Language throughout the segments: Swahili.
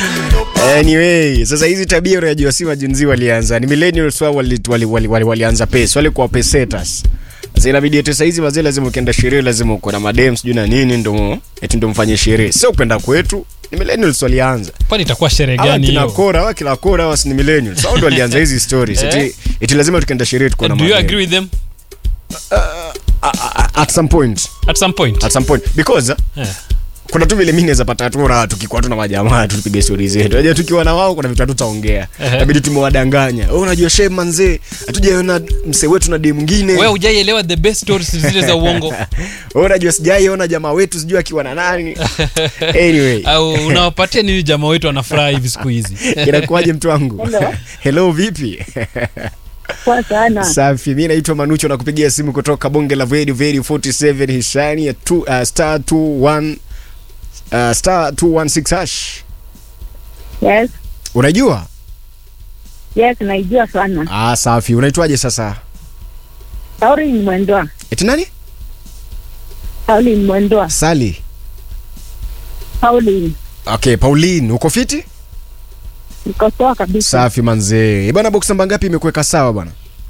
Anyway, sasa hizi tabia unajua si majinzi walianza. Ni millennials wao wali, wali, wali, wali, walianza pesa, wale kwa pesetas. Sasa inabidi eti sasa hizi wazee lazima ukienda sherehe lazima uko na madem sijui na nini ndo eti ndo mfanye sherehe. Sio upenda kwetu. Ni millennials walianza. kwani itakuwa sherehe Hawa gani kina hiyo Kora, hawa kila Kora hawa si ni millennials. Hao ndo walianza hizi stories. Eh? Eti, eti lazima tukienda sherehe tuko na do you madem. agree with them A- a- At some point. at some point At some point because uh, Eh. kuna tu vile mimi naweza pata tu raha tukikuwa tu na majamaa tu tupige stori zetu. Unajua tukiwa na wao kuna vitu hatutaongea. Ehe. Inabidi tumewadanganya. Wewe unajua shem manzee, hatujaona msee wetu na dem mwingine. wewe hujaielewa the best stories zile za uongo Wewe unajua sijaiona jamaa wetu sijui akiwa na nani. Anyway, au unawapatia nini jamaa wetu anafuraha hivi siku hizi inakuwaje mtu wangu? Hello. Hello vipi? Poa sana. Safi, mimi naitwa Manucho na kupigia simu kutoka bonge la Very Very 47 Hishani ya two, uh, star 21 uh, star 216 hash. Yes, Unajua? yes, naijua sana. Ah, safi. Unaitwaje sasa? Pauline Mwendwa. Eti nani? Pauline Mwendwa. Sali. Pauline. Okay, Pauline, uko fiti? Niko poa kabisa. Safi manzee. Eh, Bwana box namba ngapi imekuweka sawa bwana?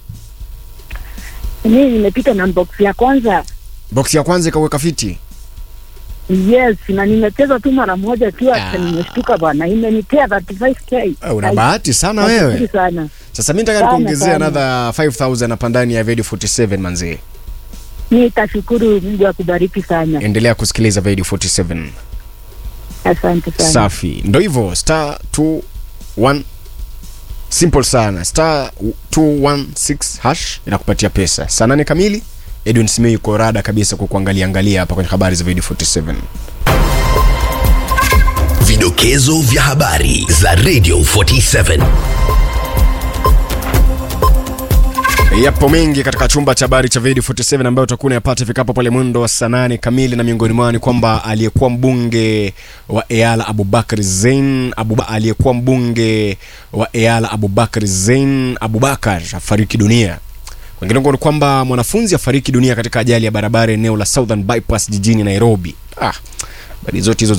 Mimi nimepita na box ya kwanza. Box ya kwanza ikaweka fiti. Yes, na nimecheza tu mara moja tu hata Ah. nimeshtuka bwana. Imenipea 35k. Ah, Una Ai, bahati sana nashukuru wewe. sana. Sasa mimi nataka Sana, nikuongezea sana. another 5000 hapa ndani ya Video 47 manzee. Mimi tashukuru Mungu akubariki sana. Endelea kusikiliza Video 47. Asante sana. Safi. Ndio hivyo star 21 simple sana. Star 216 hash inakupatia pesa. Saa nane kamili Edwin Smith yuko rada kabisa kukuangalia angalia hapa kwenye habari za Video 47. Vidokezo vya habari za Radio 47. Yapo mengi katika chumba cha habari cha Video 47 ambayo utakuwa unayapata ifikapo pale mwendo wa saa nane kamili, na miongoni mwao ni kwamba aliyekuwa mbunge wa Eala Abubakar Zein Abuba, aliyekuwa mbunge wa Eala Abubakar Zein Abubakar afariki dunia. Kwingineko ni kwamba mwanafunzi afariki dunia katika ajali ya barabara eneo la Southern Bypass jijini Nairobi. Ah, habari zote hizo